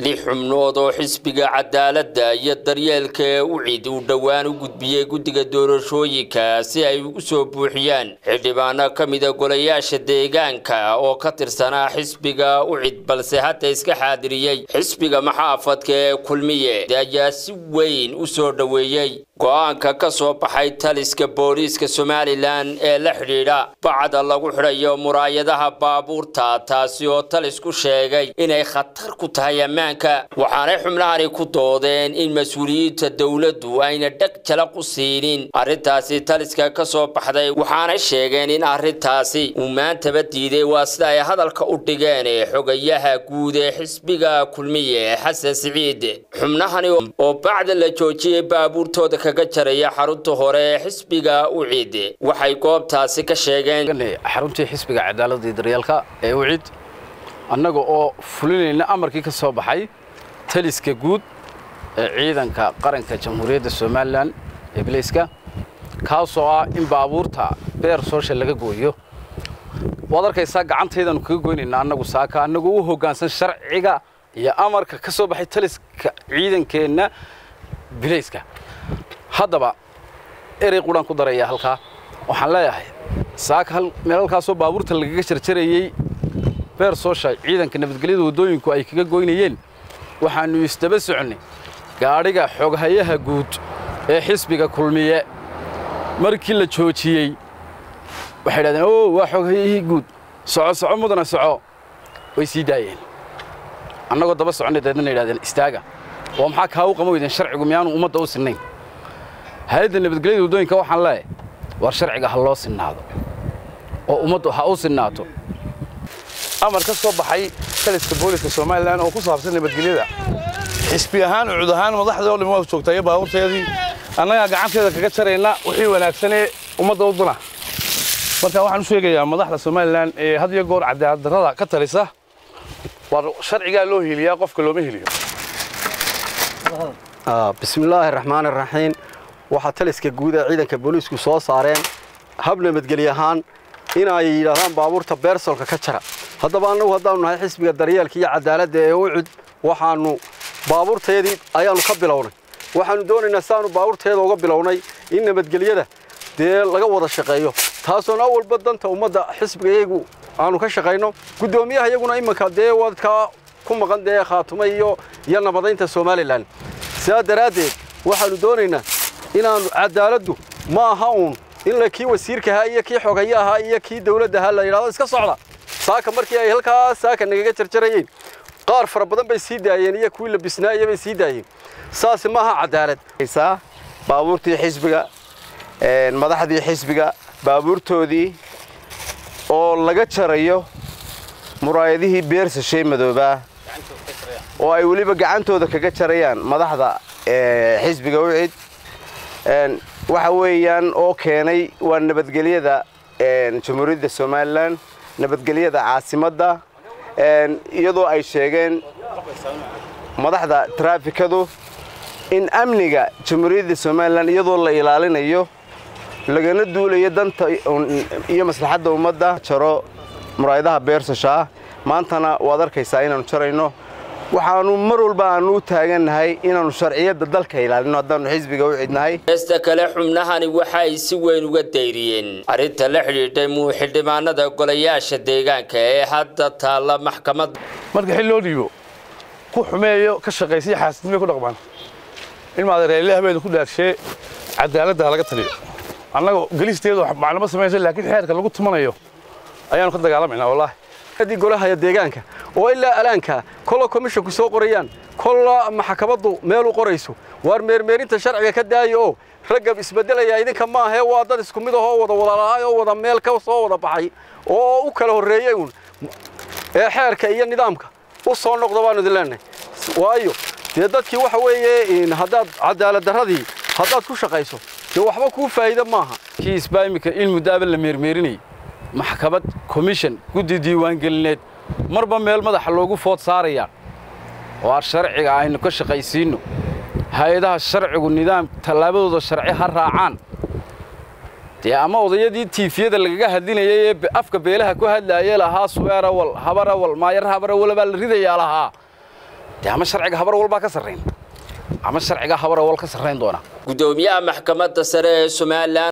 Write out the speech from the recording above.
lix xubnood oo xisbiga cadaaladda iyo daryeelka ee ucid uu dhowaan u gudbiyey guddiga doorashooyinka si ay u soo buuxiyaan xildhibaano ka mida golayaasha deegaanka oo ka tirsanaa xisbiga ucid balse hadda iska xaadiriyey xisbiga maxaafadka ee kulmiye ayaa si weyn u soo dhoweeyey go-aanka ka soo baxay taliska booliiska somalilan ee la xidhiidha bacda lagu xidhayo muraayadaha baabuurta taasi oo talisku sheegay inay khatar ku tahay ammaanka waxaanay xubnahani ku doodeen in mas-uuliyiinta dowladdu ayna dheg jalaq u siinin arrintaasi taliska ka soo baxday waxaanay sheegeen in arrintaasi uu maantaba diiday waa sida ay hadalka u dhigeen xogayaha guud ee xisbiga kulmiye xasan siciid xubnahani oo bacda la joojiyey baabuurtooda kaga jaraya xarunta hore ee xisbiga ucid waxay goobtaasi ka sheegeen xaruntii xisbiga cadaaladda iyo daryeelka ee ucid annaga oo fulinayna amarkii ka soo baxay taliska guud ee ciidanka qaranka jamhuuriyadda somalilan ee bilayska kaasoo ah in baabuurta beer soosha laga gooyo waad arkaysaa gacantaydaanu kaga goynaynaa annagu saaka annagoo u hoggaansan sharciga iyo amarka ka soo baxay taliska ciidankeenna bilayska haddaba erey qudhaan ku daraya halkaa waxaan leeyahay saaka meel halkaasoo baabuurta lagaga jarjarayey beer soosha ciidanka nabadgelyada waddooyinku ay kaga goynayeen waxaannu isdaba soconnay gaadhiga xoghayaha guud ee xisbiga kulmiye markii la joojiyey waxay idhahdeen o waa xoghayahii guud soco soco mudana soco way sii daayeen annagoo daba soconnay deedna yidhahdeen istaaga oo maxaa kaa u qama weydeen sharcigu miyaanu ummadda u sinnayn hay-adda nabadgelyada waddooyinka waxaan leeyahay war sharciga ha loo sinnaado oo ummaddu ha u sinnaato amar ka soo baxay taliska booliska somalilan oo ku saabsan nabadgelyada xisbi ahaan ucud ahaan madaxdii oo dhimi waa joogtaa iyo baabuurteedii annagaa gacanteeda kaga jarayna wixii wanaagsanee ummadda u duna marka waxaan u sheegayaa madaxda somalilan ee had iyo goor cadaaladdarrada ka talisa war sharcigaa loo heliyaa qofka looma heliyo bismillaahi raxmaani raxiim waxaa taliska guud ee ciidanka booliisku soo saareen hab nabadgelye ahaan inay yidhaahdaan baabuurta beersolka ka jara haddaba annagu haddaanu nahay xisbiga daryeelka iyo cadaaladda ee ucud waxaannu baabuurteedii ayaannu ka bilownay waxaannu doonaynaa siaanu baabuurteeda uga bilownay in nabadgelyada dee laga wada shaqeeyo taasoona awalba danta ummadda xisbiga iyagu aanu ka shaqayno guddoomiyaha iyaguna iminka dee wadkaa ku maqan dee khaatuma iyo iyo nabadaynta somalilan sidaa daraaddeed waxaannu doonaynaa inaannu cadaaladdu ma aha uun in la kii wasiirka ahaa iyo kii xoghaye ahaa iyo kii dawladda ahaa la yidhahdo iska socda saaka markii ay halkaa saaka nagaga jarjarayeen qaar fara badan bay sii daayeen iyo kuwii la bisnaaya bay sii daayeen saasi maaha cadaalad baabuurtii xisbiga madaxdii xisbiga baabuurtoodii oo laga jarayo muraayadihii beersashay madoobaa oo ay weliba gacantooda kaga jarayaan madaxda xisbiga ucid waxa weeyaan oo keenay waa nabadgelyada jamhuuriyadda somalilan nabadgelyada caasimadda iyadoo ay sheegeen madaxda traafikadu in amniga jamhuuriyadda somalilan iyadoo la ilaalinayo lagana duulayo danta iyo maslaxadda ummadda jaro muraayadaha beersashaa maantana waad arkaysaa inaannu jarayno waxaannu mar walba aannu u taagannahay inaannu sharciyadda dalka ilaalino haddaannu xisbiga u cidnahay heesta kale xubnahani waxa ay si weyn uga dayriyeen arrinta la xidhiidhay muuxildhibaanada golayaasha deegaanka ee hadda taalla maxkamadda marka xil loo dhiibo ku xumeeyo ka shaqaysiyo xaasidnimay ku dhaqmaan ilmaada reelle habeeda ku dhaarshee cadaaladda ha laga taliyo annaga gelisteedu maclamo samaysa laakiin xeerka lagu tumanayo ayaannu ka dagaalamaynaa wallaahi haddii golahaya deegaanka oo ilaa alaanka kolla komishonku soo qorayaan kolla maxkamaddu meel u qorayso waar meermeerinta sharciga ka daaya oo ragga isbeddelaya idinka maahee waa dad isku mid ahoo wada wadalaay oo wada meel ka soo wada baxay oo u kala horreeyey uun ee xeerka iyo nidaamka u soo noqda baanu idin leenahay waayo dee dadkii waxa weeye haddaad cadaaladdarradii haddaad ku shaqayso dee waxba kuu faa'iida maaha kiisbaa iminka in muddaaba la meermeerinayay maxkamad komishan guddi diiwaangelineed marba meel madaxa loogu food saarayaa oo aan sharciga aynu ka shaqaysiinno hay-adaha sharcigu nidaam tallaabadooda sharci ha raacaan dee ama odayadii tiifiyada lagaga hadlinayay ee afka beelaha ku hadlaayee lahaa subeerawal habarawal maayar habarawal baa la ridayaa lahaa dee ama sharciga habar walbaa ka sarrayn ama sharciga habar awal ka sarrayn doona gudoomiyaha maxkamadda sare ee somalilan